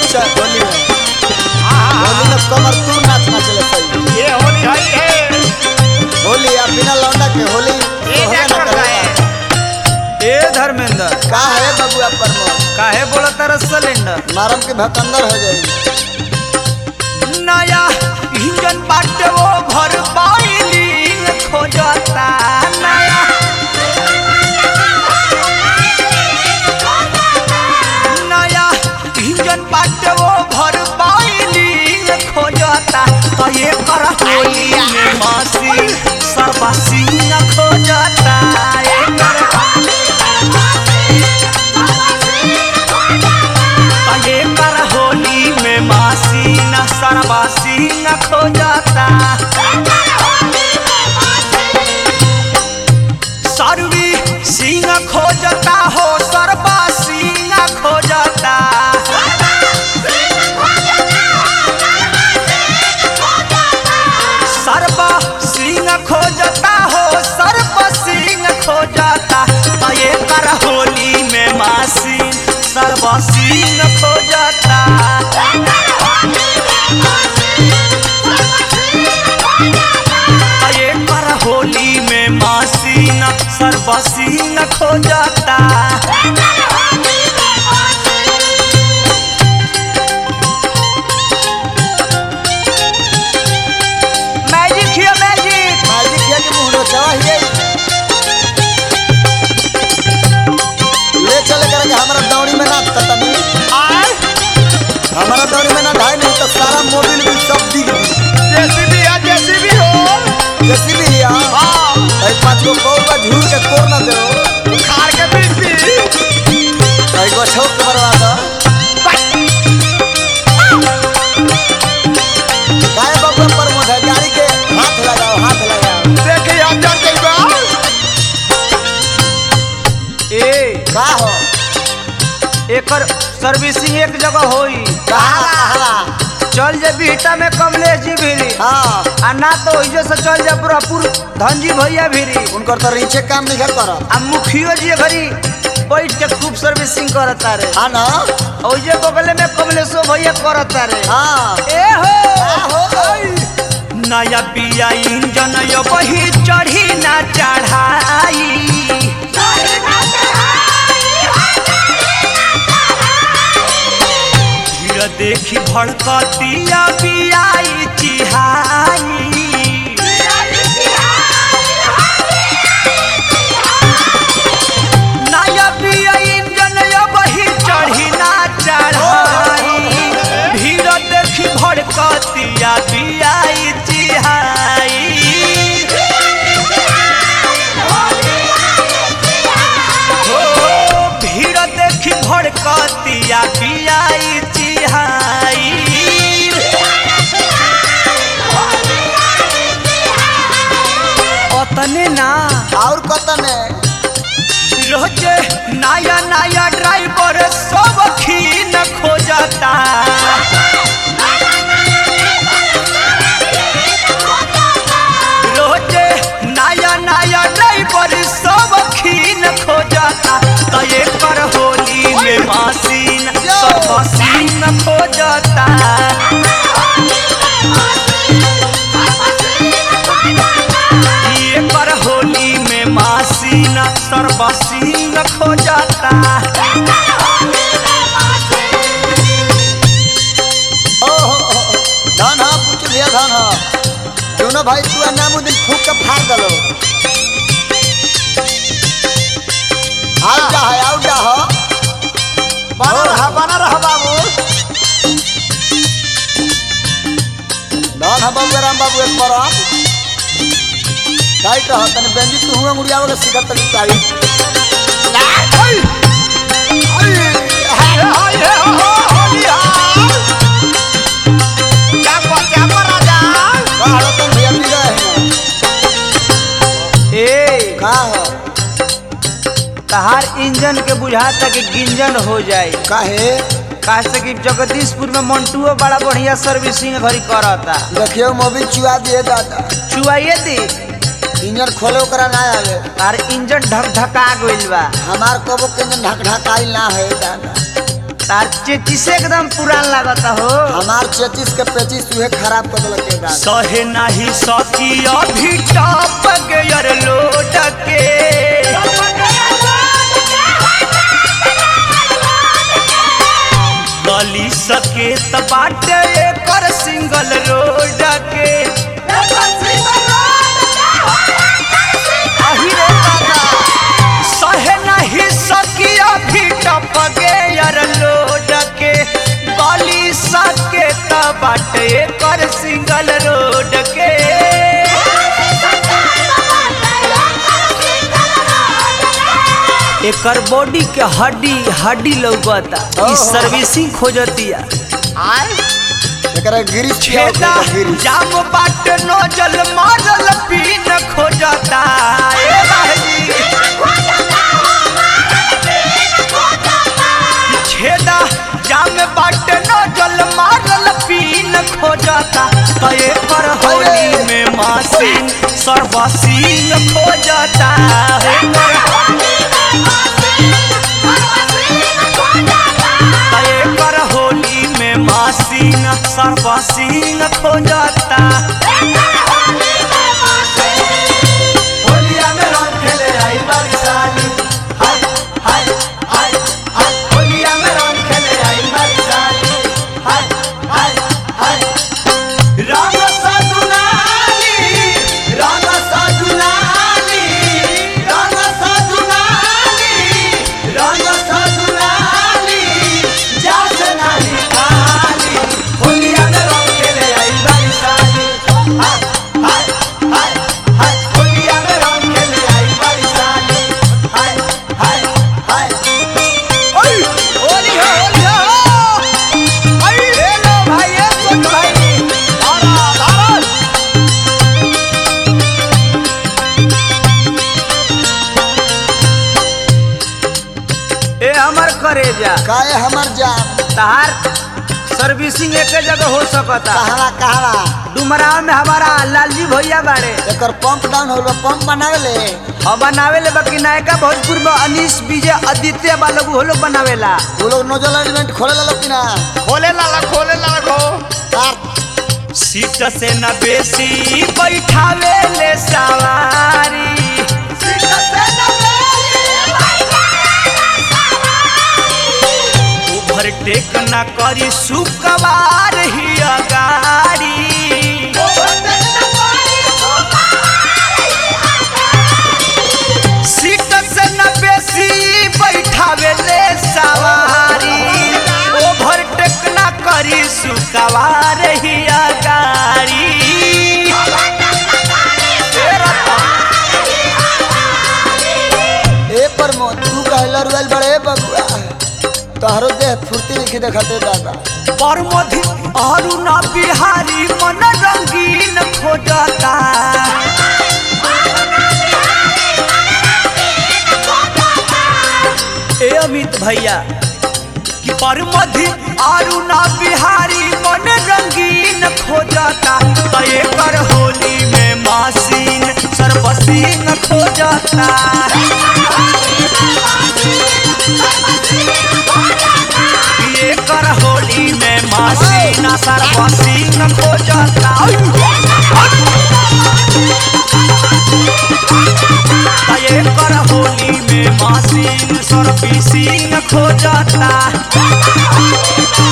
च- होली में होली में कमर तू नाच नाचले सही ये होली है ये होली आ बिना लौंडा के होली ये होबे क्या न कर रहा करेगा। है ए धर्मेंद्र का है बबुआ प्रमोद काहे बोला तारा सिलेंडर नरम के भकंदर हो जाई नया इंजन बाटे वो भर पाइली खोजता नया नया इंजन बाटे वो भर पाइली खोजता तो ये कर होली में मसी सर्वसिंह खोजता ये कर ये कर होली में मासीना सर्वसिंह खोजता सर्वी सिंह खोजता हो सर्वा सिंह खोजता सर्व सिंह खोजता हो सर्व सिंह खोजता तो ये कर होली में मासीन सर्व सिंह खोजता तो ये कर होली में मासीन सर्व सिंह खोजता मैजिक हियो मैजिक मालिक ये के मुंह नोचवा हिये ले चले करके हमारा दौड़ी में ना ततनी आय हमारा दौड़ी में ना ढाई नहीं तो सारा मोबिल भी सब दिख गई जैसी भी है जैसी भी हो जैसी भी है हाँ भाई पाँच गो कौवा झूर के कोर ना दे खार के बीच भी भाई गो छोक के बर्बाद काय बाबा प्रमोद है गाड़ी के हाथ लगाओ हाथ लगाओ देखिए हम जड़ जाइबा ए का हो एकर सर्विसिंग एक जगह होई कहा कहा चल जे बीटा में कमलेश जी भीरी हाँ आ ना तो ओइजे से चल जा पूरापुर धनजी भैया भीरी उनकर तो रीचे काम नहीं कर कर आ मुखियो जी घरी बैठ के खूब सर्विसिंग करता रे हाँ ना ओइजे बगले में कमलेशो भैया करता रे हाँ ए हो का हो नया पिया इंजन यो बही चढ़ी ना चढ़ाई भीड़ देखी भड़कतिया बियाई चिहाई नया पिया इंजन यो बही चढ़ी ना चढ़ाई भीड़ देखी भड़कतिया बियाई चिहाई हो भीड़ देखी भड़कतिया बियाई चिहाई ओतने ना और कतन है रोजे नया नया ड्राइवर सब खीन खोजता रोजे नया नया ड्राइवर सब खीन खोजता तो ये कर होली में मशीन सब सीन खोजता ये कर होली में मशीन सर्वसीन खोजता ओ हो हो, हो। धन हा पूछ लिया धन हा दोनों भाई तू नाम दिन फूक के फाड़ दलो आउ जा है आउ जा हो बना रहा बना रहा बाबू धन हा बाबू राम बाबू एक पर टाइट रह तने बेंजी तू हुआ मुड़िया वाला सिखर तनी टाइट ये हो ये हो होली हाल क्या कर क्या कर राजा बाहर तन भैया पी रहे हैं ए का हो तहार इंजन के बुझाता कि गिंजन हो जाए काहे काहे कि जगदीशपुर में मंटुओ बड़ा बढ़िया सर्विसिंग घरी करता देखियो मोबिल चुआ दिए दादा चुआइए दी इंजन खोले ओकरा ना आवे तार इंजन ढक ढका गइल बा हमार कबो के इंजन ढक ढकाई ना है दादा तार चेचिस एकदम पुरान लागता हो हमार चेचिस के पेचिस उहे खराब कर देलक के दादा सहे नाही सकी अभी टप गयर लोट के गली सके त बाटे एकर सिंगल रोड के अही रे दादा सहे नाही सकी अभी टप गयर लोड के गली सके त बाटे एकर सिंगल रोड के एकर बॉडी के हड्डी हड्डी लौकता ई ओहो। सर्विसिंग खोजतिया आय एकरा गिरिश किया छेदा गिरिश जाम बाट नोजल मारल पीन खोजता ए भाई छेदा जाम बाट नोजल मारल पीन खोजता तो एकर होली में मासीन सर्वसीन खोजता एकर तय कर होली में मासीन सर्वसीन खोजता होलिया में रंग खेले आई बारी साली हाय हाय हाय हाय होलिया में रंग खेले आई बारी साली हाय हाय हाय रंग सजुनाली रंग सजुनाली रंग सजुनाली रंग सजुनाली जास नाली खाली होलिया में रंग खेले आई बारी साली हाय हाय हाय हाय होलिया में रंग खेले आई बारी साली हाय हाय हाय ओय होली हो होली हो आई ले लो भाई ये सुन भाई आरा आरा ए हमर करेजा काहे हमर जान तहार सर्विसिंग एक जगह हो सकता कहवा कहवा डुमराव में हमारा लालजी भैया बाड़े एकर पंप डाउन होल पंप बनावे ले और बनावे ले बाकी नायका भोजपुर में अनीस विजय आदित्य बालोग वो लोग बनावेला वो लोग नोजल एलिमेंट खोले ला लोग कि ना खोले लाला खोले लाला खो तार सीट से न बेसी बैठावे ले सवारी ओवरटेक न करी सुकवार ही गाड़ी सीट से न बेसी बैठावे ले सवारी ओवरटेक न करी सुकवार ही गाड़ी ए पर मो तू कहला रुएल बड़े बबुआ तोहरो देह फुर्ती लिखी देखते दादा परमधि अरुणा बिहारी मन रंगीन खोजता ए अमित भैया कि परमधि अरुणा बिहारी मन रंगीन खोजता तो एकर होली में मासीन सर्वसीन खोजता ये कर होली में मासीना सर्वसीन खोजता ये कर होली में मासीन सर्वसीन खोजता